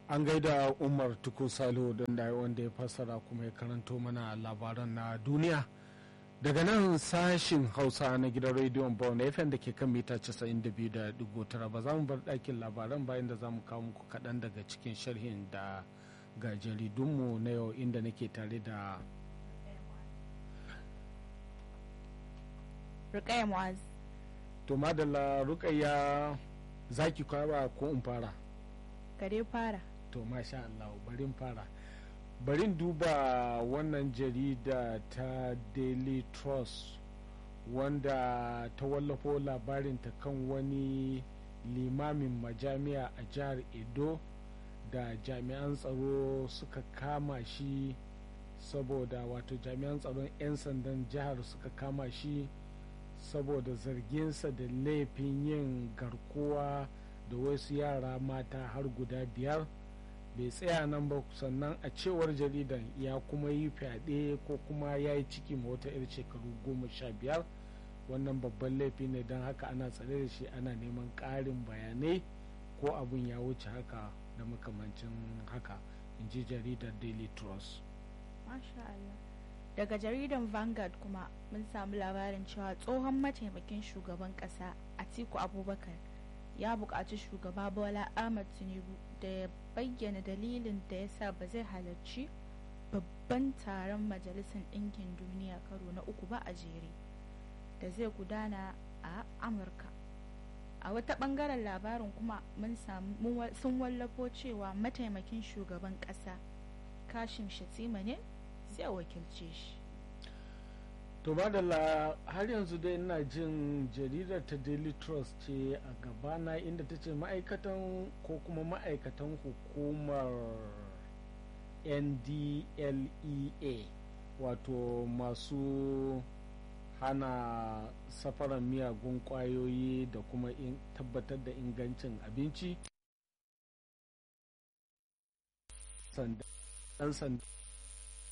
an gaida umar tuku salihu don da wanda ya fassara kuma ya karanto mana labaran na duniya daga nan sashin hausa na gidan rediyon bawon fm da ke kan mita 92.9 ba za mu bar ɗakin labaran bayan da za mu kawo muku kaɗan daga cikin sharhin da ga jaridunmu na yau inda nake tare da Rukaya Muaz. to madalla rukayya zaki kwaba ko in fara Kare fara. to masha Allah barin fara barin duba wannan jarida ta daily trust wanda ta wallafo labarinta kan wani limamin majami'a a jihar edo da jami'an tsaro suka kama shi saboda wato jami'an tsaron 'yan sandan jihar suka kama shi saboda zarginsa da laifin yin garkuwa da wasu yara mata har guda biyar bai tsaya nan ba sannan a cewar jaridan ya kuma yi fyaɗe ko kuma ya yi ciki ma wata 'yar shekaru goma sha biyar wannan babban laifi ne don haka ana tsare da shi ana neman ƙarin bayanai ko abin ya wuce haka da makamancin haka in ji jaridar daily trust Masha Allah. Daga jaridan Vanguard kuma mun samu labarin cewa tsohon mataimakin shugaban kasa Atiku Abubakar ya buƙaci shugaba Bola Ahmed Tinubu da ya bayyana dalilin da ya sa ba zai halarci babban taron Majalisar Ɗinkin Duniya karo na uku ba a jere da zai gudana a Amurka. A wata ɓangaren labarin kuma mun samu sun wallafo cewa mataimakin shugaban ƙasa Kashim Shatima ne zai wakilce shi. to madalla har yanzu dai ina jin jaridar ta daily trust ce a gabana inda ta ce ma'aikatan ko kuma ma'aikatan hukumar ndlea wato masu hana safaran miyagun kwayoyi da kuma tabbatar da ingancin abinci dan sanda